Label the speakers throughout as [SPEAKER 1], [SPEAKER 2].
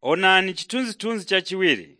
[SPEAKER 1] Onani chithunzithunzi chachiwiri.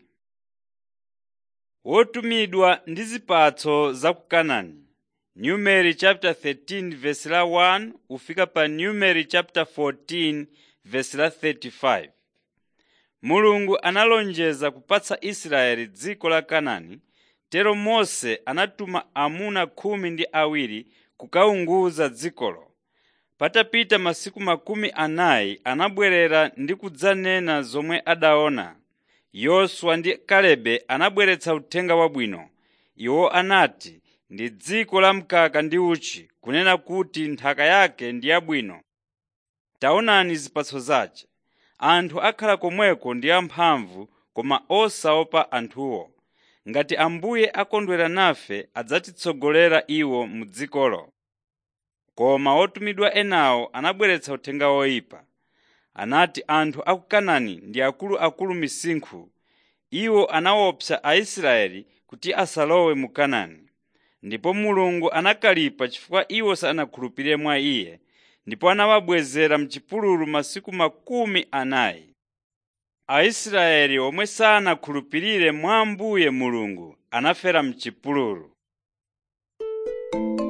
[SPEAKER 1] Wotumidwa ndi zipatso za ku Kanaani. Numeri chapter 13 verse la 1 ufika pa Numeri chapter 14 verse la 35. Mulungu analonjeza kupatsa Israeli dziko la Kanaani, tero Mose anatuma amuna khumi ndi awiri kukaunguza dzikolo. Patapita masiku makumi anayi anabwerera ndi kudzanena zomwe adaona. Yoswa ndi Kalebe anabweretsa uthenga wabwino. Iwo anati, “Ndi dziko la mkaka ndi uchi,” kunena kuti nthaka yake ndi yabwino. Taonani zipatso zake. Anthu akhala komweko ndi amphamvu koma osaopa anthuwo. Ngati Ambuye akondwera nafe adzatitsogolera iwo mu dzikolo. Koma otumidwa enawo anabweretsa uthenga woyipa. Anati anthu a ku Kanaani ndi akuluakulu misinkhu. Iwo anaopsa Aisraeli kuti asalowe mu Kanaani. Ndipo Mulungu anakalipa chifukwa iwo sanakhulupirire mwa Iye, ndipo anawabwezera m'chipululu masiku makumi anayi. Aisraeli omwe sanakhulupirire mwa Ambuye Mulungu anafera m'chipululu.